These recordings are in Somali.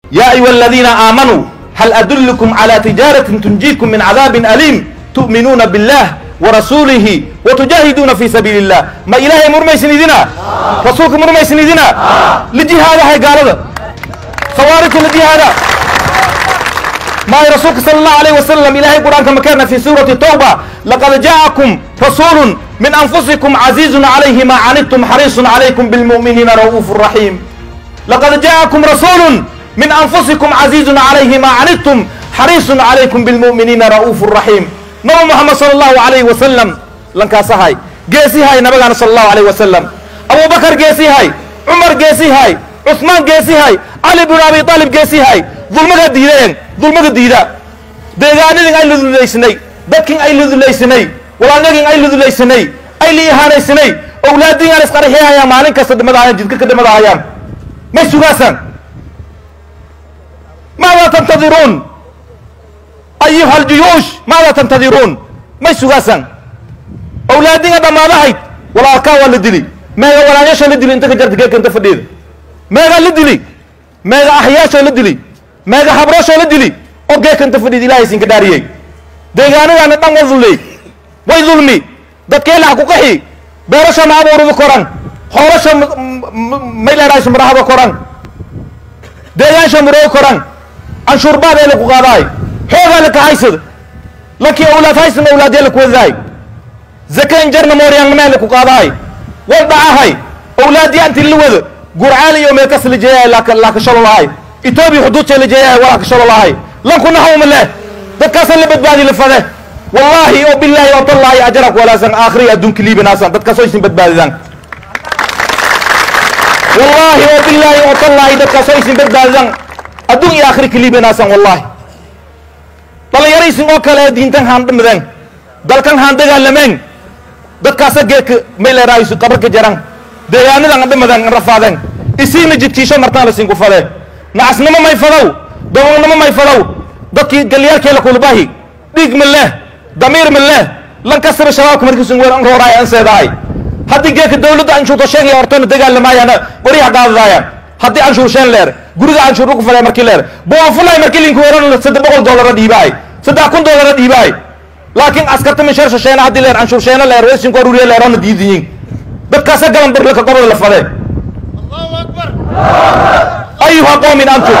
yaa ayuha aladiina aamanuu hal adullukum calaa tijaaratin tunjiikum min cadaabin aliim tu'minuuna billah warasuulihi watujaahiduuna fii sabiili illah ma ilaahay murmaysin idina rasuulka murmaysin idina lijihaadahay gaalada khawaarijta lijihaada maayo rasuulka sala allahu alayh wasalam ilahay qur-aanka makeerna fi suurati tawba laqad ja'akum rasuulun min anfusikum casiizun calayhi ma canidtum xariisun calaykum bilmu'miniina ra'uufu raxiim laqad ja'akum rasuulun min anfusikum casiizun calayhi ma canidtum xariisun calaykum bilmu'miniina ra'uufu raxiim nabi moxamed sala allahu alayhi wasalam lankaasahay geesihay nabagaana sala allahu alayh wasalam abubakar geesihay cumar geesihay cusmaan geesihay cali binu abi aalib geesihay dulmaga diideen dulmaga diida deegaanadin ay ludulaysnay dadkin ay ludulaysnay walaalnagin ay ludulaysnay ay liihaanaysanay owlaadin aan isqarxiyahayaan maalin kasta dhimadahayaan jidka ka dhimadahayaan may sugaasaan maada tantadiruun ayuha aljuyuush maada tantadiruun may sugaasaan owlaadinga dhammaadahayd walaalkaa waa la dili meega walaanyasha la dili inta ka jarta geedka inta fadhiida meegaa la dili meega axyaashoo la dili meega habroshoo la dili oo geedka inta fadhiida ilahay isinka dhaariyey deegaanadaana dhan wa dulley way dulmi dadkeelaha ku qaxi beerasha ma abuurada koran hoolasha may leerahayso marahada koran deegaansha murooga koran canshuurbaad ee laku qaadaay xoogaa la kahaysad lankii awlaad haysan awlaadyaa la kuwadaay zakayn jarna mooryaannimee laku qaadaay wal dhacahay awlaadyaa inti la wada gurcaal iyo meelkas la jeeyahay laakashalo lahay etoobiya xuduudjay la jeeyahay walaa kashalo lahay lankuna hawma leh dadkaasa la badbaadi la fade wallaahi oo bilaahi oo tallaahi ajarak walaasan aakhiri adduunka liibanaasan dadkaasoo isin badbaadidaan wallaahi oo bilaahi oo tallaahi dadkaasoo isin badbaadidaan adduun iyo aakhiri ka liibanaasan wallaahi dhalinyaraysin oo kale ee diintan haan dhimadeen dalkan haan dagaalameen dadkaasa geedka may leerahayso qabarka jaran deegaanadan dhimadeen an rafaadeen isiina jidkiisho martaan la sinku fadee nacasnimo may fadow dogoonnimo may fadow dadkii galyaalkeela kulbahi dhiig ma leh damiir ma leh lankasira shabaabka markiisun weer an rooraay an seedahay haddii geedka dawladda anshuurta sheegaya hortana dagaalamaayaan qoryaha qaadadaayaan haddii anshuur sheen leer guriga anshuur ugu faday markii leer boonfulay markii linku weeran saddex boqol doolara dhiibaay saddex kun doolara dhiibaay laakiin askarta min sheer shasheena haddii leer anshuur sheena leer weysinku aruriya leerona diidiyin dadkaasa galan barlaka gobol la fadee ayuha qoomin antum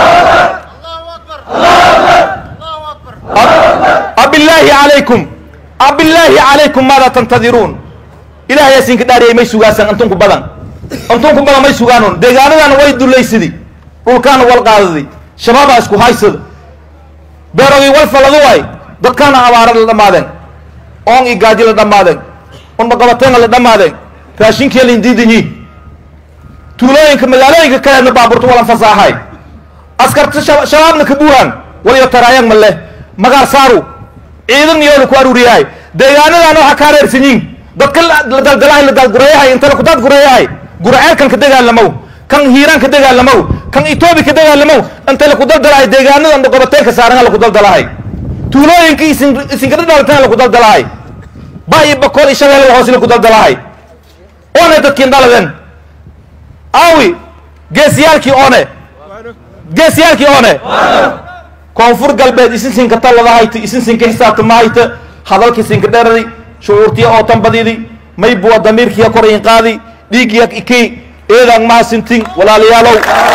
abillaahi calaykum abillaahi calaykum maada tantadiruun ilahay asinka dhaariyay may sugaasaan antunku badan antunku badan may sugaanon deegaanadana way dulaysidi dhulkaana wal qaadadi shabaabaa isku haysada beerogii wal faladu waay dadkaana abaara la dhammaadeen oon i gaaji la dhammaadeen unmaqabateenga la dhammaadeen raashinkii la indiidanyi tuulooyinka magaalooyinka kaleedna baaburta walan fasaahay askarta shabaabna ka buuhaan waliyo taraayang ma leh magaar saaru ciidan iyo laku aruuriyahay deegaanadaana waxaa ka hareersanyiin dadka la daldalahay la daalgureeyahay inta laku daadgureeyahay gurceelkan ka dagaalamow kan hiiraan ka dagaalamow kan etoobiya ka dagaalamow inta laku daldalahay deegaanadan qobateenka saaran laku daldalahay tuulooyinka isin isinkada dhalateen laku daldalahay ba iyo bakool iyo shabeelle hoos laku daldalahay oone dadkiin dhaladeen awi geesiyaalkii oone geesiyaalkii oone koonfur galbeed isin sinka talladahayta isin sinka xisaabtamahayta hadalkii sinka dheradi shucuurtiya oo tanbadidi maybuwa damiirkiya korayin qaadi dhiigya iki eedaan mahasintin walaalayaalow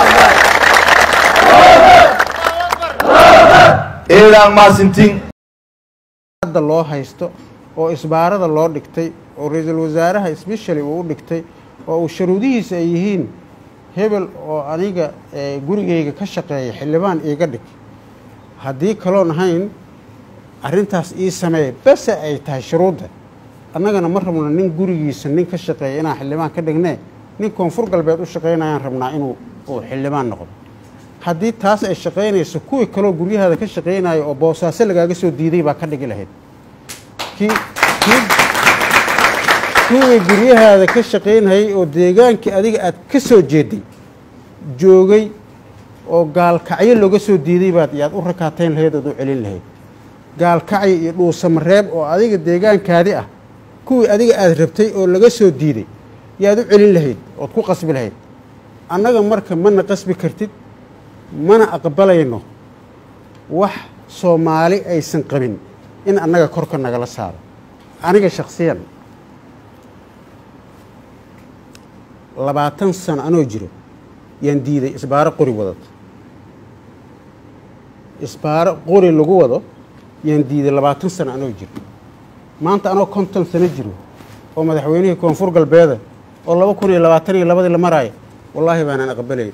eedaan mahasintin hadda loo haysto oo isbaarada loo dhigtay oo ra-iisul wasaaraha sbeshali uu u dhigtay oo uu sharuudihiisa ay yihiin hebel oo aniga gurigayga ka shaqeeya xildhibaan iiga dhig haddii kaloon ahayn arrintaas ii sameeya bese ay tahay shuruudda annagana ma rabno nin gurigiisa nin ka shaqeeya inaan xildhibaan ka dhignee nin koonfur galbeed u shaqaynayaan rabnaa inuu uu xildhibaan noqdo haddii taas ay shaqaynayso kuwii kaloo guryahaada ka shaqaynayo oo boosaaso lagaaga soo diiday baa ka dhigi lahayd kii kii kuwii guryahaada ka shaqaynayay oo deegaankii adiga aad ka soo jeeday joogay oo gaalkacyo looga soo diiday baad yaad u rakaatayn lahayd ood u celin lahayd gaalkacyo iyo dhuusamareeb oo adiga deegaankaadi ah kuwii adiga aada rabtay oo laga soo diiday yaad u celin lahayd ood ku qasbi lahayd annaga marka mana qasbi kartid mana aqbalayno wax soomaali aysan qabin in annaga korka nagala saaro aniga shakhsiyan labaatan sano anoo jiro yaan diiday isbaaro qori wadata isbaaro qori lagu wado yaan diiday labaatan sano anoo jiro maanta anoo konton sano jiro oo madaxweynihii koonfur galbeeda oo laba kun iyo labaatan iyo labadii la maraayo wallaahi baanaan aqbalayn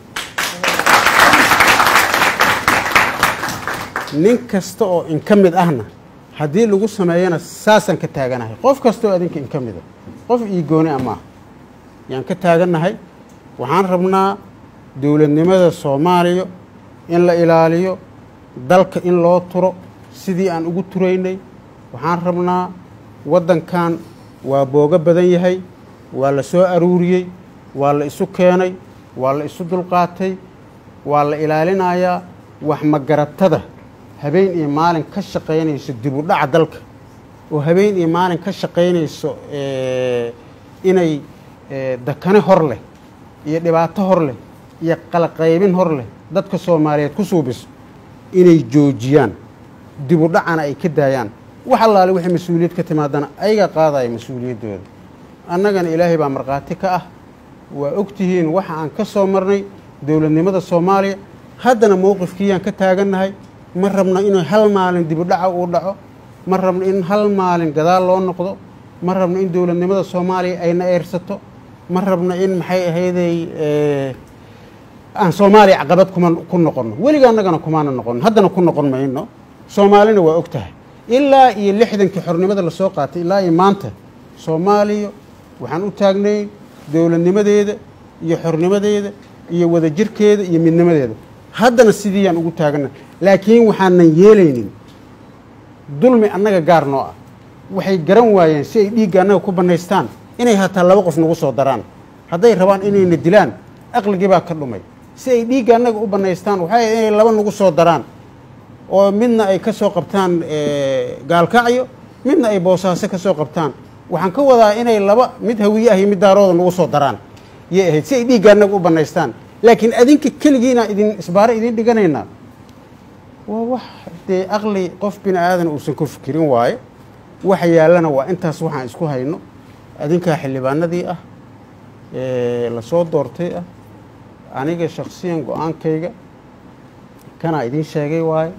nin kasta oo in ka mid ahna haddii lagu sameeyana saasaan ka taaganahay qof kasta oo adinka in ka mida qof ii gooni a maaha yaan ka taagannahay waxaan rabnaa dowladnimada soomaaliya in la ilaaliyo dalka in loo turo sidii aan ugu turaynay waxaan rabnaa waddankan waa boogo badan yahay waa la soo aruuriyey waa la isu keenay waa la isu dulqaatay waa la ilaalinayaa wax magaratada habeen iyo maalin ka shaqaynayso dib u dhaca dalka oo habeen iyo maalin ka shaqaynayso inay dakane hor leh iyo dhibaato hor leh iyo qalaqaybin hor leh dadka soomaaliyeed ku suubiso inay joojiyaan dib u dhacana ay ka daayaan wax allaale wixii mas-uuliyad ka timaadana ayagaa qaadaya mas-uuliyaddooda annagana ilaahay baa markhaati ka ah waa ogtihiin waxa aan ka soo marnay dowladnimada soomaaliya haddana mowqifkiiyaan ka taagannahay ma rabno inuu hal maalin dibu dhaca uu dhaco ma rabno in hal maalin gadaal loo noqdo ma rabno in dowladnimada soomaaliya ayna eersato ma rabno in maxay ahayday aan soomaaliya caqabad kuma ku noqonno weliga annagana kumaana noqono haddana ku noqon mayno soomaalina waa og tahay ilaa iyo lixdankii xornimada lasoo qaatay ilaa iyo maanta soomaaliya waxaan u taagnay dowladnimadeeda iyo xornimadeeda iyo wadajirkeeda iyo midnimadeeda haddana sidiiyaan ugu taagana laakiin waxaanan yeelaynin dulmi annaga gaar noo ah waxay garan waayeen si ay dhiigga annaga ku bannaystaan inay hataa laba qof nagu soo daraan hadday rabaan inayna dilaan aqligii baa ka dhumay si ay dhiigga annaga u bannaystaan waxay inay laba nagu soo daraan oo midna ay ka soo qabtaan gaalkacyo midna ay boosaaso ka soo qabtaan waxaan ka wadaa inay laba mid hawiye ah iyo mid daarooda nagu soo daraan yay ahayd si ay dhiigga annaga u bannaystaan laakiin adinka keligiina idin isbaaro idin dhiganaynaa waa wax dee aqli qof bini aadan uusan ku fikirin waaye waxa yaallana waa intaas waxaan isku hayno adinkaa xildhibaanadii ah la soo doortay ah aniga shaksiyan go-aankayga kanaa idiin sheegay waaye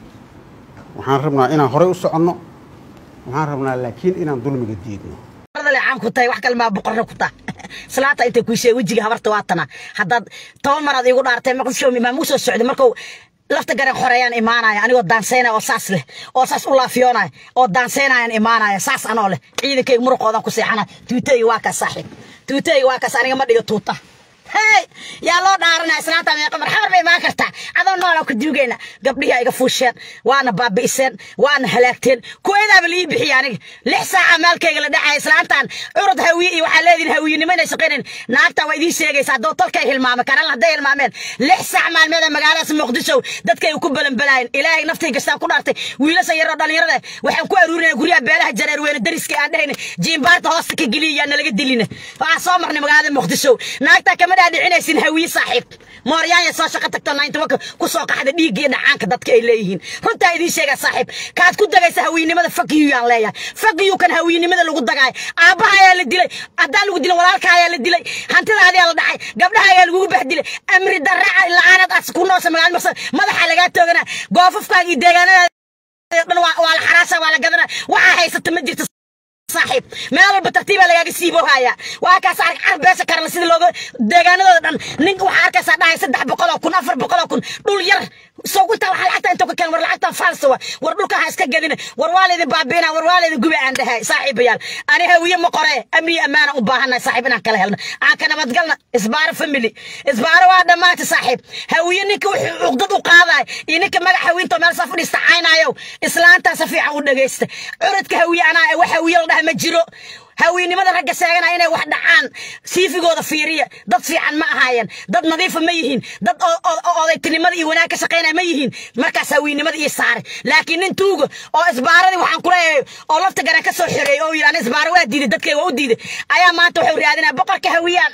waxaan rabnaa inaan horey u soconno waxaan rabnaa laakiin inaan dulmiga diidno caan ku tahay wax kale maa boqorna ku taha salaata intay kuu sheegay wejiga habarta waa tana haddaad toban maraad iigu dhaartay maqaf showmi maa muu soo socday markuu lafta garan xoreeyaan imaanaya anigoo daansaynaya oo saas leh oo saas u laafiyoonaya oo daansaynayaan imaanaya saas anoo leh ciidankayga muruqoodan ku seexanaya tuutayga waa kaas saaxiib tuutayga waa kaas aniga ma dhigo tuuta hey yaa loo dhaaranaya islaanta meeqa marxamar bay imaan kartaa adoo noola ku duugayna gabdhihii ay iga fuusheen waana baabi'iseen waana halaagteen kuwaydaaba lii bixiya aniga lix saaca maalkayga la dhacaya islaantan curud hawiye iyo waxaa leedihin hawiyenimo inay shaqaynayn naagta waa idiin sheegaysa haddoo tolkay hilmaamay karan hadday hilmaameen lix saac maalmeeda magaaladaas muqdisho dadkay ku balanbalaayeen ilaahay naftii gastaan ku dhaartay wiilasha yaroo dhallinyarada waxaan ku aruurinaya guryaha beelaha jareer weyne dariska aan dhehayna jiimbaarta hoosta ka geliya yaa nalaga dilina waxaan soo marnay magaalada muqdisho naagta kama dhaadhicinaysin hawiye saaxiib mooryaanya soo shaqo tagto naintobanka ku soo qaxda dhiigga iyo dhacaanka dadka ay leeyihiin runtaa idiin sheegaa saaxiib kaad ku dagaysa hawiyenimada fakiyu yaan leeyahay fakiyu kan hawiyenimada lagu dagaayo aabbaha ayaa la dilay haddaan lagu dilin walaalka ayaa la dilay hantidaadiyaa la dhacay gabdhaha ayaa lagugu bahdilay amri darraca la-aanad as ku noosa magaala maqsad madaxa lagaa toogana goofafkaaga iyo deegaanada dhan waa la xaraasha waa la gadana waxaa haysata ma jirto saaxiib meel walba tartiibaa lagaaga siiboohaya waa kaas arag carab beesha karale sida looga deegaanadooda dhan ninka waxaa arkaysaa dhahay saddex boqoloo kun afar boqoloo kun dhul yar soguta waxaa lacagta intuu ka keen war lacagtan faalsa wa war dhulka ha iska gadina war waa laydin baabiina war waa laydin guba aan dhahay saaxiibayaal ani hawiye ma qore amni ammaana u baahannahay saaxiib inaan kala helna aan ka nabadgalna isbaaro family isbaaro waa dhammaanta saaxiib hawiye ninka wuxuu cuqdad u qaadaay iyo ninka magac hawiinto meel saa fadhiista caynaayo islaantaa si fiican u dhagaysta curadka hawiye anaa wax hawiye la dhaha ma jiro haweennimada ragga sheeganaya inay wax dhacaan siifigooda fiiriya dad fiican ma ahaayeen dad nadiifa ma yihiin dad odaytinimada iyo wanaag ka shaqaynaya ma yihiin markaas haweennimada ii saare laakiin nin tuuga oo isbaaradii waxaan kuleeyahay oo lafta garan ka soo xoreeyey oo yidhi ana isbaaro waa diiday dadkay waa u diiday ayaa maanta wuxuu raadinaya boqorka hawiyaan ahay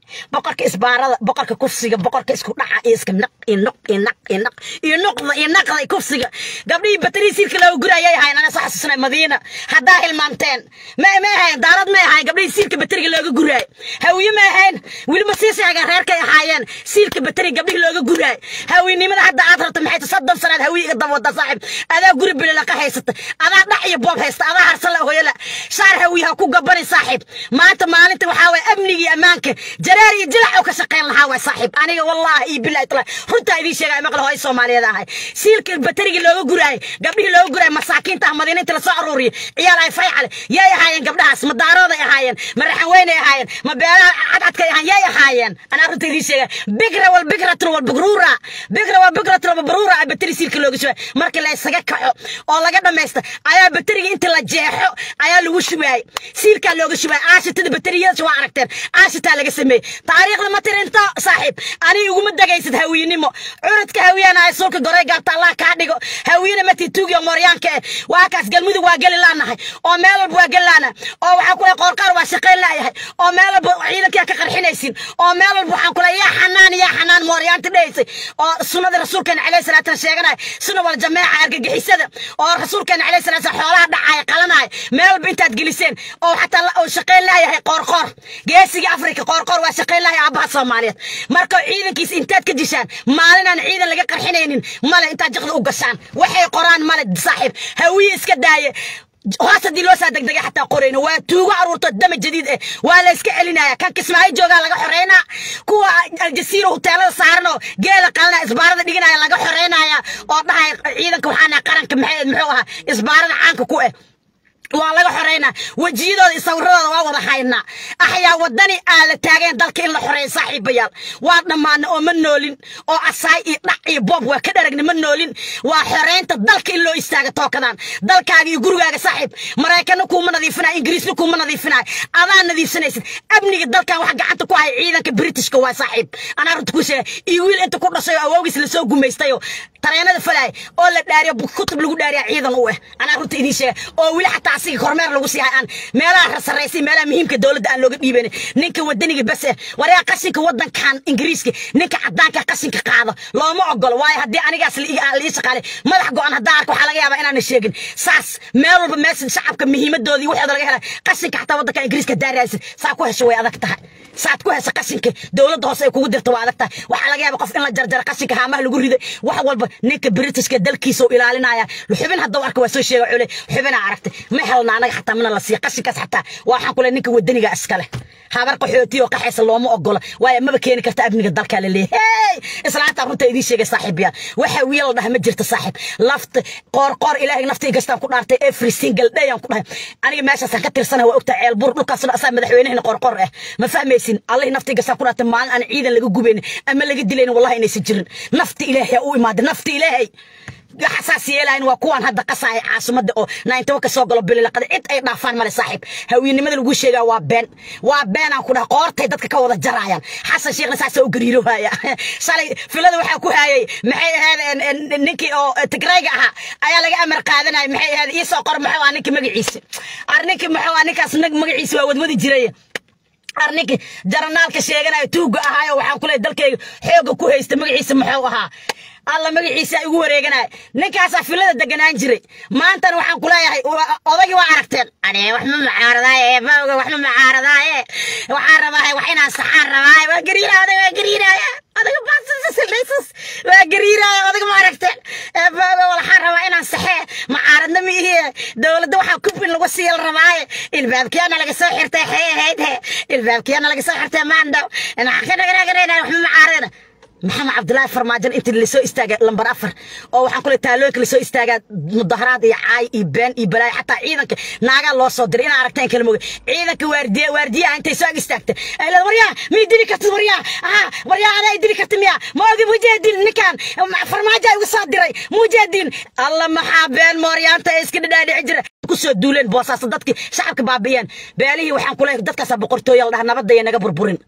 boqorka isbaarada boqorka kufsiga boqorka isku dhaca iyo iska naq iyo noq iyo naq iyo naq iyo noqda iyo naqda iyo kufsiga gabdhihii batari siilka looga gurayay ahayn ana soo xasuusnay madiina haddaa hilmaanteen ma ma ahayn daarad ma ahayn gabdhihii siilka batariga looga guraay hawiye ma ahayn weliba sii sheegeen reerkay ahaayeen siilka batari gabdhihii looga guraay hawiynimada hadda aad rabto maxay tahay soddon sanaad hawiye iga daba wada saaxib adaa guri bilalaqa haysata adaa dhac iyo boob haysta adaa harsan la hooyala shaar hawiye ha ku gabani saaxib maanta maalinta waxaa waye amniga iyo ammaanka jareer iyo jilac oo ka shaqayn lahaa waay saaxib aniga wallaahi iyo bilahi taala runtaa idiin sheegaya maqla hooyo soomaaliyeed ahay siilka batarigii looga guraayay gabdhihii looga guraayay masaakiinta ah madiina inta lasoo aruuriyay ciyaal ay faycale yay ahaayeen gabdhahaas ma daarooday ahaayeen ma raxan weynay ahaayeen ma beelaha cadcadkay ahaan yay ahaayeen anaa runta idiin sheegaya bigra wal bigratun wal bigruura bigra wal bigratun wal bigruura ay batari siilka looga shubay markii la isaga kaco oo laga dhamaysta ayaa bateriga inta la jeexo ayaa lagu shubaayay siilkaa looga shubaayay aashitada bateriyada waa aragteen aashitaa laga sameeyey taariikhda ma tirinto saaxiib aniga iguma dagaysid hawiyenimo curadka hawiyana ay sulka goray gaabta allah kaa dhigo hawiyena mati tuugiyo mooryaanka eh waa kaas galmudug waa geli laanahay oo meel walba waa geli laana oo waxaan kula qoorqaar waa shaqayn laayahay oo meel walba ciidankaa ka qarxinaysin oo meel walba waxaan kula yaa xanaan yaa xanaan mooryaanta dhahaysay oo sunnada rasuulkeena calayhi salaatan sheeganaya sunna wal jameeca argagixisada oo rasuulkeena calayhi salaatan xoolaha dhacaya qalanaya meel walba intaad geliseen oo xataa oo shaqayn laayahay qoorqoor geesiga afrika qoorqoor waa shaqayn lahay aabbaha soomaaliyeed marka ciidankiis intaad ka dishaan maalinaan ciidan laga qarxinaynin male intaad jiqda u gashaan waxay qoraan male saaxiib hawiye iska daaye hoos haddii loo saa degdegay xataa qorayno waa tuugo aruurto dama jadiid eh waa la iska celinaya kan kismaayo joogaa laga xoreynaa kuwa aljasiira huteelada saaran oo geela qalanaya isbaarada dhiganaya laga xoreynaya oo dhahaya ciidanka waxaana qaranka maxay muxuu ahaa isbaarada caanka ku eh waa laga xoreynaa wejiyadooda iyo sawiradooda waa wada haynaa axyaa wadani aan la taageen dalka in la xoreeyo saaxiibayaal waa dhammaana oo ma noolin oo asaay iyo dhac iyo boob waa ka dharagna ma noolin waa xoreynta dalka in loo istaaga tookadaan dalkaaga iyo gurigaaga saaxiib maraykana kuuma nadiifinayo ingiriisna kuuma nadiifinayo adaa nadiifsanaysid amniga dalkan wax gacanta ku haya ciidanka britishka waa saaxiib anaa runta ku sheega iyo wiil inta ku dhashay oo awoogiis lasoo gumaystayoo tareenada falaya oo la dhaariyo kutub lagu dhaariya ciidan u eh anaa runta idiin sheega oo weli xataa asiga kormeer lagu sii hay aan meelaha sarraysay meelaha muhiimka dowladda aan looga dhiibayn ninka wadaniga bas eh waryaa qashinka wadankan ingiriiska ninka cadaanka qashinka qaado looma ogolo waayo haddii anigaas lii shaqaalay madax go-an haddaa arko waxaa laga yaabaa inaana sheegin saas meel walba meesha shacabka muhiimadoodii waxooda laga helay qashinka xataa wadanka ingiriiska daaraysid saa ku hesho way adag tahay saad ku hesha qashinka dowladda hoose ay kugu dirta waa adag tahay waxaa laga yaaba qof in la jarjaro qashinka haamaha lagu riday wax walba ninka britishka dalkiisa u ilaalinaya xubin hadduu arka waa soo sheega cule xubinaa aragtay ma helna anaga xataa mana la siiya qashinkaas xataa waxaan kule ninka wadaniga iskale habar qaxooti oo qaxaysa looma ogola waayo maba keeni karta amniga dalkaa la leeyahay islaanta runta idiin sheegay saaxiibyaan waxa wiil la dhaha ma jirto saaxiib lafta qoor qoor ilaahay nafta igastaan ku dhaartay every single day aan ku dhahay aniga meeshaasaan ka tirsanahay waa ogtaa ceelbuur dhulkaasna asaa madaxweynahina qorqor ah ma fahmaysin allahi nafta igastaan ku dhaartay maalin aan ciidan laga gubaynin ama laga dilaynin wallahi inaysan jirin nafta ilaahay u imaada nafta ilaahay xasaas yeelahayn waa kuwaan hadda qasaaya caasimada oo naintawa ka soo galo bililaqada cid ay dhaafaan male saaxiib hawiyenimada lagu sheegaa waa been waa been aan ku dhaha qoortay dadka ka wada jarayaan xasan sheekhna saasa u gariiro haya shalay filada waxaa ku hayay maxay ahayd ninkii oo tigrayga ahaa ayaa laga amar qaadanaya maxay ahayd iisoo qor maxuu ah ninkii magaciisa ar ninkii maxuu ah ninkaas magaciisa waa wadwadi jiray arninki jaranaalka sheeganayo tuuga ahaayo waxaan ku leeyahay dalkayga xooga ku haysta magaciisa muxuu ahaa alla magaciisa igu wareeganaya ninkaasaa filada deganaan jiray maantana waxaan ku leeyahay odagii waa aragteen ane wax ma macaaradaaye bawga wax ma macaaradaaye waxaan rabaaye wax inaan saxaan rabaaye waa gariiraya odag waa gariiraya odaga baasasildhaysas waa gariiraya odaga ma aragteen bawga waxaan rabaa inaan saxee macaaradna ma ihiye dowladda waxaa kubin lagu siiyal rabaaye ilbaabkiyana laga soo xirtay xee ahayd he ilbaabkiyana laga soo xirtay maandhaw wax ma macaaradana maxamed cabdilaahi farmaajan intii lasoo istaaga lambar afar oo waxaan kule taalooyinka lasoo istaagaa mudaharaad iyo caay iyo been iyo balaayo xataa ciidanka naagaa loo soo diray inaa aragteen kala moge ciidanka waardiya waardiyaha intay soo ag istaagta ay leeda waryaa mii dili kartid waryaa aa waryaa adaa i dili karti miya ma ogi mujaahdiin ninkan farmaajo igu soo diray mujaahdiin alla maxaa been mooryaanta ee iska dhadhaadhici jira kusoo duuleen boosaasa dadkii shacabka baabi'iyeen beelihii waxaan kule dadkaasaa boqortooya la dhaha nabadaya naga burburin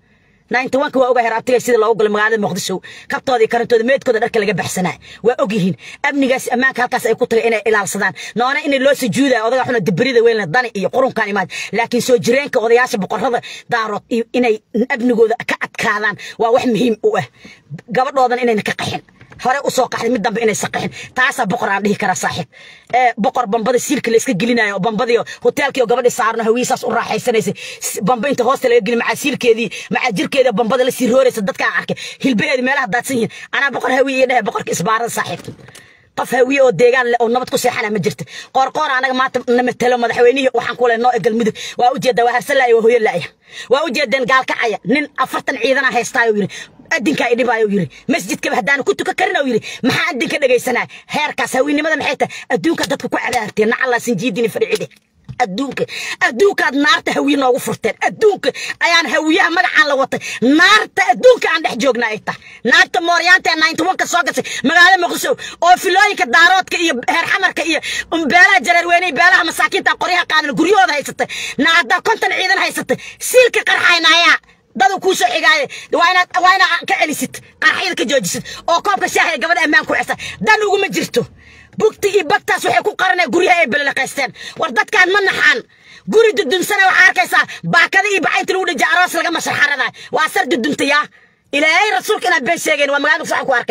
ninety one-ka waa ogahay rabtigay sida loogu galay magaalada muqdisho kabtooda iyo karantooda meedkooda dharka laga baxsanaa waa ogyihiin amnigaas ammaanka halkaas ay ku tagay inay ilaalsadaan noona inay loo sujuudayo odaga xuna dibrida weyn leh dani iyo qurunkan imaad laakiin soo jireenka odayaasha boqorada daarood iyo inay amnigooda ka adkaadaan waa wax muhiim u ah gabadhoodan inayna ka qaxin hore usoo qaxday mid dambe inaysan qaxin taasaa boqor aan dhihi karaa saaxiib ee boqor bambada siilka la iska gelinayo oo bambadii hoteelkii oo gabadhii saarno hawiisaas u raaxaysanaysay bamba inta hoosta laga geli macaa siilkeedii macaa jirkeeda bambada la sii rooraysa dadkaan arkay hilbaheedi meelaha daadsan yihiin anaa boqor hawiye iyo dhehe boqorka isbaarada saaxiib qof hawiye oo deegaan leh oo nabad ku seexana ma jirto qoorqoor anaga maanta na matelo madaxweynihii waxaan ku leh noo e galmudug waa ujeedaa waa harsalaya waa hooyo la'ya waa ujeedeen gaalkacaya nin afartan ciidana haystaayo yiri adinkaa idhibaayo yiri masjidkaba haddaanu ku tuka karin yiri maxaa adinka dhegaysanaa heerkaas hawiinimada maxay tahay adduunka dadka ku cadaarteen nacallaa sinjiidini fadhicide adduunka adduunkaad naarta hawiye noogu furteen adduunka ayaan hawiyaha magacaan la watay naarta adduunka aan dhex joogna ay tahay naarta mooryaanta ee ninety one-ka soo gashay magaalada muqdisho oo filooyinka daaroodka iyo heer xamarka iyo beelaha jareerweyne beelaha masaakiinta qoryaha qaadan guryahooda haysatay naaddaa konton ciidan haysatay siilka qarxaynaayaa dadu kuu soo xigaaye waa inaad waa inaad ka celisid qarxyada ka joojisid oo koobka shaaha ee gabadha ammaan ku xisa dan uguma jirto bugti iyo bagtaas waxay ku qaraneen guryaha ay belelaqaysteen war dadkaan ma naxaan guri dudumsana waxaa arkaysaa baakada iyo bacaynta lagu dhija aroos laga masharxaradaay waa sar dudumtayaa ilaahay rasuulka inaad been sheegeen waa magaalada waxaan ku arkay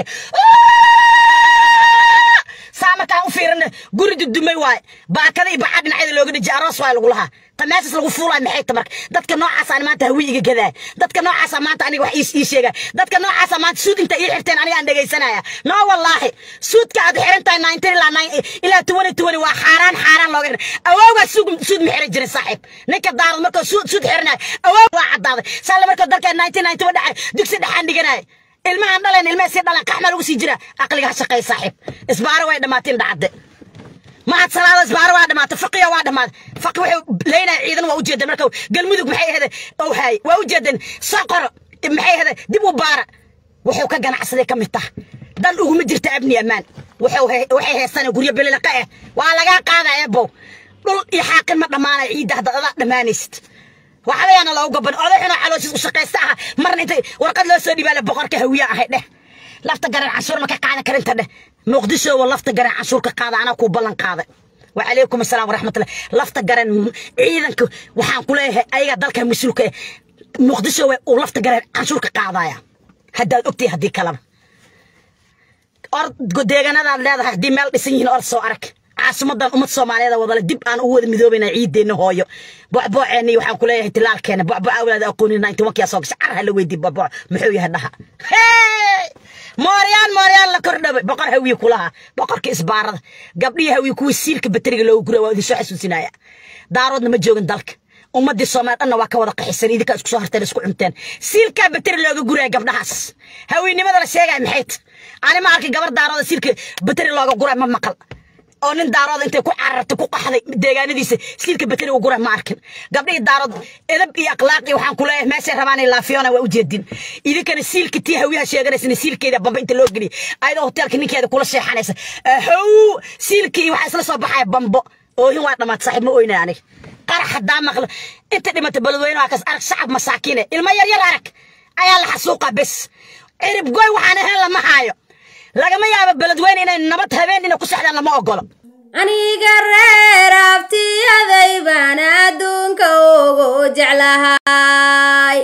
saa markaan u fiirina guri dudumay waaye baakada iyo bacaa dhinacyada looga dhiji aroos waay lagu lahaa ta meeshaas lagu fuulaay maxay ta marka dadka noocaasaan maanta hawi iga gadaa dadka noocaasa maanta aniga wax ii sheega dadka noocaasa maanta suud inta ii xirteen aniga aan dhegaysanaya no wallaahi suudka aad xiran tahay nineteen ilaa nine ilaa twenty twenty waa xaaraan xaaraan looga xiran awowgaa suud suud ma xiran jirin saaxiib ninka daarad markuu suud suud xiranaya awow waa caddaaday saale markuu dalka nineteen ninety one dhacay dugsi dhexaan dhiganaya ilmahan dhaleen ilmaha sii dhalan qaxma lagu sii jira aqliga ha shaqeey saaxiib isbaaro way dhammaateen dhacadde mahad salaado isbaaro waa dhamaatay faqiya waa dhammaaday faqi wuxuu leynaya ciidan waa ujeedan marka galmudug maxay ahade ow haay waa ujeedan soqoro maxay ahade dib u baara wuxuu ka ganacsaday ka mid taha dan uguma jirta abni ammaan waxay haystaan guryo belelaqa ah waa lagaa qaadaya ebow dhul iyo xaaqin ma dhammaanaya ciidda hadda adaa dhammaanaysid waxabayaana loogu gaban oday xunoo calooshiis u shaqaysta aha marna intay warqad loo soo dhibaale boqorka hawiye ahay dheh lafta garan canshuur ma ka qaadan karinta dheh muqdisho wa lafta garan canshuur ka qaada anaa kuu ballan qaaday وعليكم السلام ورحمة الله لفت قرن عيدنك وحان كلها أيها دالك مسلوك مقدسة ولفت قرن عشورك قاضايا هدا أكتي هدي كلام أرض قديغانا دا ليدا هدي ميل ديسنين أرض سو أرك caasimadan ummad soomaaliyeed wadale dib aan u wada midoobina ciideena hooyo bocbooceeni waxaan kuleeyahay tilaalkeena bocbo awlaad aqoonin ninety one kiyaa soo gashay car hala weydii bocbooc muxuu yahay dhaha mooryaan mooryaan la kordhabay boqor hawiye kulaha boqorka isbaarada gabdhihii hawiye kuwii siilka bateriga loogu gura waa idinsoo xasuusinaya daaroodna ma joogin dalka ummadii soomaali dhanna waa ka wada qaxisan idinkaa isku soo harteen isku cunteen siilkaa bateri looga guraya gabdhahaas hawiynimada la sheegaya maxayt ani ma arkay gabar daarooda siilka bateri looga guray ma maqal oo nin daarooda intay ku carartay ku qaxday deegaanadiisa siilka bateri u gura ma arkin gabdhihii daarood edab iyo akhlaaq iyo waxaan kuleeyahay meeshay rabaan in laafiyoona waa ujeedin idinkana siilka tii hawiyaha sheeganaysana siilkeeda bamba inta loo geliyay ayadoo hoteelka ninkeeda kula sheexanaysa how siilkii waxaa isla soo baxaya bambo oohin waa dhammaad saaxiib ma oynay aniga qarax haddaa maqla inta dhimata beledweyne waa kas arag shacab masaakiine ilmo yaryar arag ayaa la xasuuqa bes cirib goy waxaan ahayn lama haayo lagama yaabo beledweyne inay nabad habeen inay ku sexdaan lama ogolo aniga reer abtiyaday baan adduunka ugu jeclahay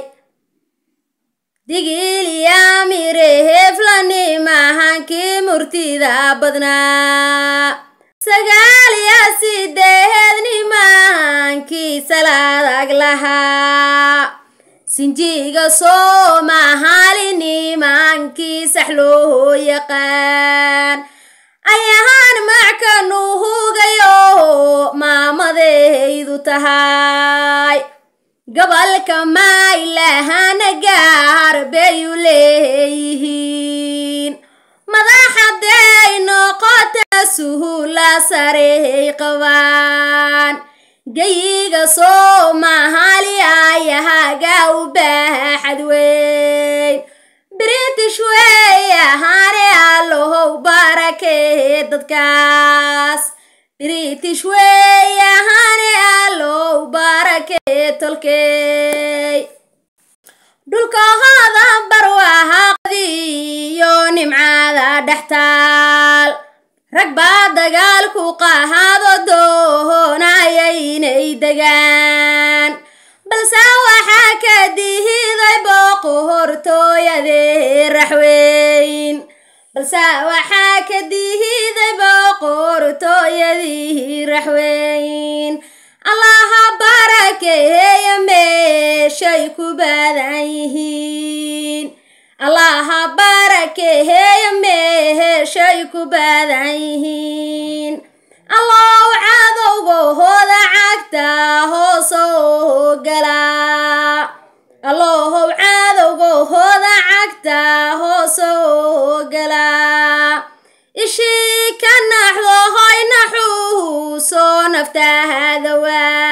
digiliyamire heflani mahankii murtida badnaa sagaaliya sideedni mahankii salaadag lahaa sinjiga soomahaalini maankii sax loo yaqaan ayahaan mackanu hugayo maamadaydu tahay gobolka maylahana gaar bayu leeyihiin madaxaday noqota suhula sarey qabaan gayiga soomaali ayahaga u baaxad weyn british wey ahaane allohow barakee dadkaas british wey ahaane allow barakee tolkey dhulkahooda barwaaqadiyo nimcaada dhextaal rag baa dagaalku qahaado doonayay inay degaan balse waxaa ka dihiday booqo hortooyadee raxweyn balse waxaa ka dihiday booqo hortooyadii raxweyn allaha barakeeya meeshay ku badan yihiin allaha barakeeya meeshay ku badan yihiin allow cadowgahooda cagta hoosoo galaa allohow cadowgahooda cagta hoosoo galaa ishii ka naxdo hoy naxuusoo naftaada waa